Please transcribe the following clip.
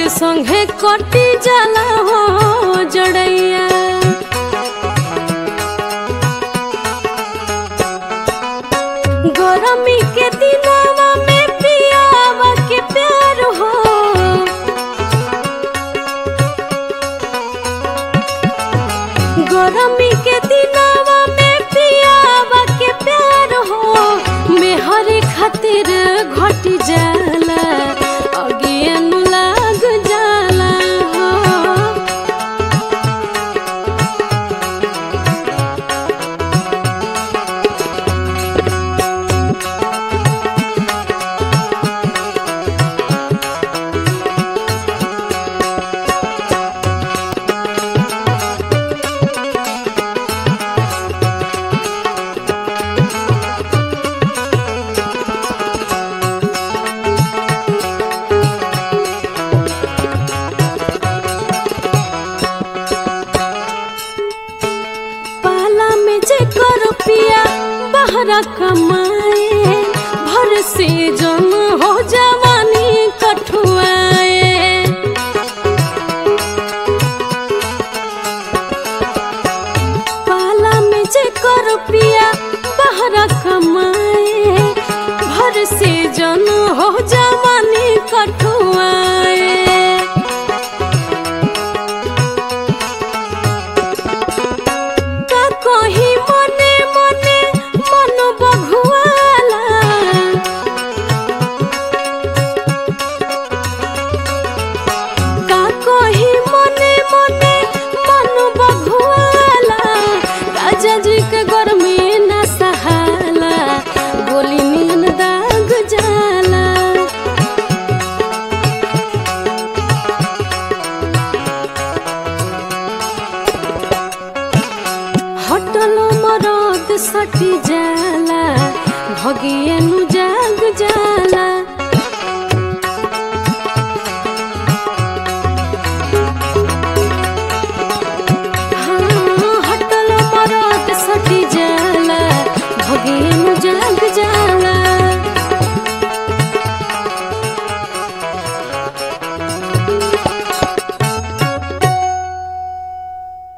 संगे संगे कटी जाला हो जड़ैया गरमी के दिनवा में पियावा के प्यार हो गरमी के दिनवा में पियावा के प्यार हो मेहरे खातिर घट जाला अगियन लाग जाला हो पाला में जे कर पिया बहरा कमाए भर से जम हो जवानी कठुआए पाला में जे कर पिया बहरा कमाए भर से जन हो जवानी कठुआए का कही मने मने मन बघुआला का कही मने मने मन बघुआला राजा जी के गर्मी न सहाला गोली नींद दाग जाला हटलो मरद सटी जाला भगियनु जाग जाला